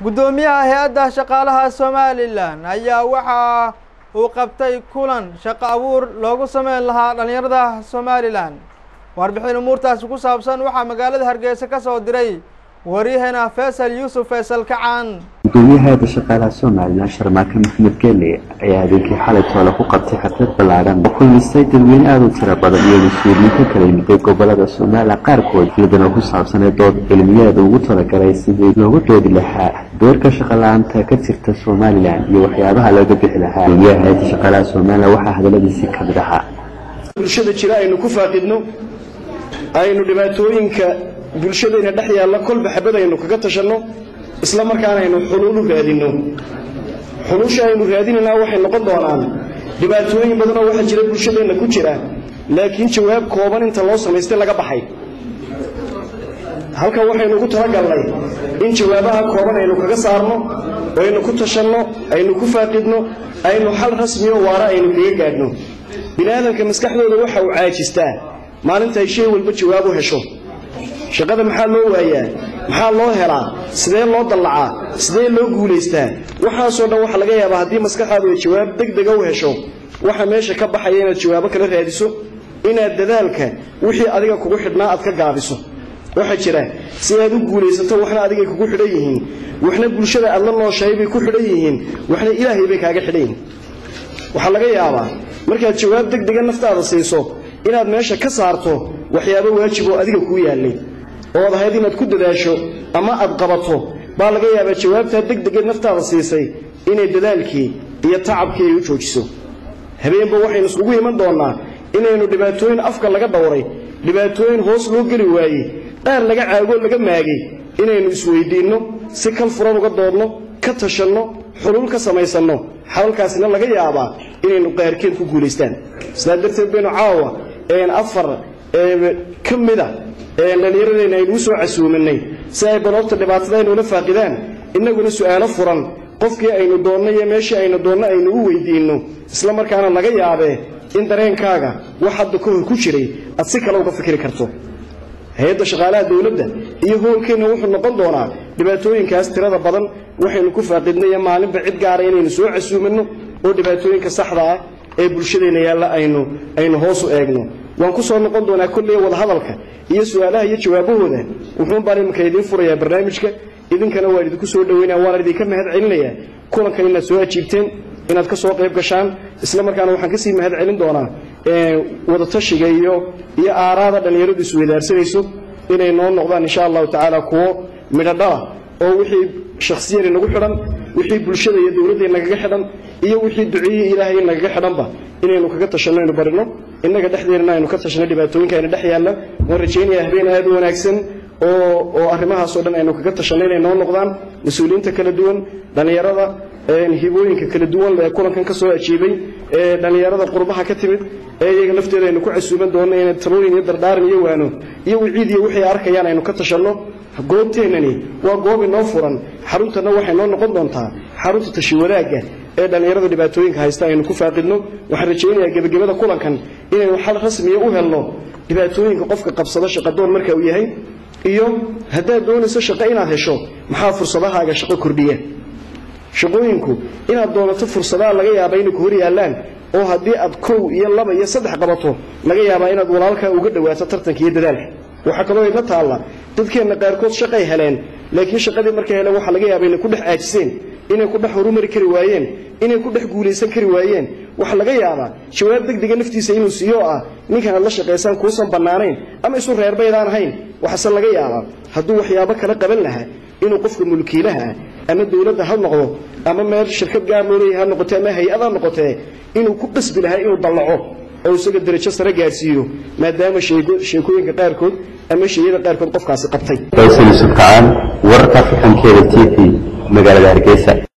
guddoomiyaha hay-adda shaqaalaha somalilan ayaa waxa uu qabtay kulan shaqo abuur loogu sameyn lahaa dhallinyarada somalilan warbixin umuurtaasi ku saabsan waxaa magaalada hargeysa ka soo diray waryaheena faysal yuusuf faysal kacan gudoomiyaha hay-adda shaqaalaha somalilan sharmaake maxamed geele ayaa habeenkii xalay toole ku qabtay xaflad ballaadhan oo kulmistay dadweyne aada u tiro badan iyo mas-uuliyiin ka kala yimiday gobolada somalilan qaarkood iyadana ku saabsanay dood cilmiyeeda ugu talagalay sidii loogu doodi lahaa doorka shaqala-aanta ka jirta somalilan iyo waxyaabaha looga bixi lahaa gudoomiyaha hay-adda shaqaalaha somalilan waxaa hadaladiisii ka mid ahaa bulshada jira aynu ku faaqidno aynu dhibaatooyinka bulshadayna dhex yaalla kolba xabad aynu kaga tashanno isla markaana aynu xuluulu raadinno xulusha aynu raadinaynaa waxay noqon doonaan dhibaatooyin badanoo waxaa jira bulshadeenna ku jira laakiin jawaab kooban inta loo samaystay laga baxay halkan waxaynu ugu talagalnay in jawaabaha kooban aynu kaga saarno aynu ku tashanno aynu ku faaqidno aynu xal rasmiyo waara aynu kaga gaadhno biniaadamka maskaxdooda waxa uu caajistaa maalintaay shay walba jawaab u hesho shaqada maxaa loo waayaa maxaa loo helaa sidee loo dallacaa sidee loo guulaystaa waxaasoo dhan waxa laga yaabaa haddii maskaxaadu ay jawaab deg dega u hesho waxa meesha ka baxaya inaad jawaabo kala raadiso inaad dadaalka wixii adiga kugu xidhnaa aad ka gaabiso waxaa jira si aad u guulaysato waxna adigay kugu xidhan yihiin waxna bulshada aad la nooshahay bay ku xidhan yihiin waxna ilaahay bay kaaga xidhan yihiin waxaa laga yaabaa markaad jawaab deg dega naftaada siiso inaad meesha ka saarto waxyaabo waajib oo adiga kuu yaallay ood ahayd inaad ku dadaasho ama aad qabato baa laga yaabaa jawaabtaa deg degeed naftaada siisay inay dadaalkii iyo tacabkii ay u joojiso habeenba waxaynu isugu iman doonnaa inaynu dhibaatooyin afka laga dhowray dhibaatooyin hoos loo geli waayey qaar laga caagoo laga maagay inaynu isweyddiinno si kal furan uga doodno ka tashanno xuluul ka samaysanno xalalkaasina laga yaabaa inaynu qaarkeed ku guulaystaan sidaa darteed baynu caawa afar ka mida dhallinyaradeenna aynu u soo casuuminay si ay baloobta dhibaatada aynula faaqidaan innaguna su'aalo furan qofkii aynu doonno iyo meeshii aynu doonno aynu u weydiinno isla markaana laga yaabee in dareenkaaga wax hadda ka hor ku jiray aad si kale uga fikri karto hay-adda shaqaalaha dowladda iyo hoolkeenna wuxuu noqon doonaa dhibaatooyinkaas tirada badan waxaynu ku faaqidnay maalinba cid gaara inaynu soo casuuminno oo dhibaatooyinka saxda ah ee bulshadeenna yaalla aynu aynu hoos u eegno waan ku soo noqon doonaa kolley wadahadalka iyo su'aalaha iyo jawaabahooda wuxuun baan iminka idiin furayaa barnaamijka idinkana waan idinku soo dhoweynaya waan idinka mahad celinayaa kulankan inaad soo ajiibteen inaad ka soo qayb gashaan isla markaana waxaan kasii mahad celin doonaa wadatashiga iyo iyo aaraada dhallinyaradu isweydaarsanayso inay noo noqdaan insha allahu tacaala kuwo midhodhala oo wixii shakhsiyani nagu xidhan wixii bulshada iyo dowladda nagaga xidhan iyo wixii duceeyey ilaahay nagaga xidhanba inaynu kaga tashanno aynu barino innaga dhexdeennana aynu ka tashanno dhibaatooyinka ayna dhex yaalla waan rajaynayaa habeen aad u wanaagsan oo oo arrimahaasoo dhan aynu kaga tashanno inay noo noqdaan mas-uuliyiinta kala duwan dhallinyarada hibooyinka kala duwan ee kulankan ka soo ajiibay ee dhallinyarada qurbaha ka timid ee iyaga lafteeda aynu ku casuuban doonno inay talooyin iyo dardaaran iyo waano iyo wiciid iyo wixii arkayaan aynu ka tashanno goobteennani waa goob inoo furan xaruntanna waxay noo noqon doontaa xarunta tashi wadaagga ee dhallinyarada dhibaatooyinka haysta aynu ku faaqidno waxaan rajaynayaa gebagabada kulankan inaynu xal rasmiya u helno dhibaatooyinka qofka qabsada shaqadoon marka uu yahay iyo haddaad doonayso shaqo inaad hesho maxaa fursadahaaga shaqo kordhiya shaqooyinku inaad doonato fursadaha laga yaaba inay ku hor yaallaan oo haddii aad kow iyo laba iyo saddex qabato laga yaabaa inaad walaalkaa uga dhowaato tartanka iyo dadaalka waxaa kaloo idla taalla dadkeenna qaarkood shaqay heleen laakiin shaqadii markay heleen waxaa laga yaaba inay ku dhex aajiseen inay ku dhex horumari kari waayeen inay ku dhex guulaysan kari waayeen waxaa laga yaabaa jawaab degdega naftiisa inuu siiyo ah ninkan aad la shaqaysaan kuusan bannaanayn ama isu reerbaydaan ahayn waxaase laga yaabaa hadduu waxyaabo kala qaban lahaa inuu qofka mulkiilaha ah ama dowladda ha noqdo ama meel shirkad gaar loo leeyahay ha noqotee ama hay-ad ha noqotee inuu ku qasbi lahaa inuu dallaco oo isaga darajo sare gaadhsiiyo maadaama sheekooyinka qaarkood ama shayada qaarkood qofkaasi qabtay faysal yuusuf kacaan wararka afrikankeeda t v magaalada hargeysa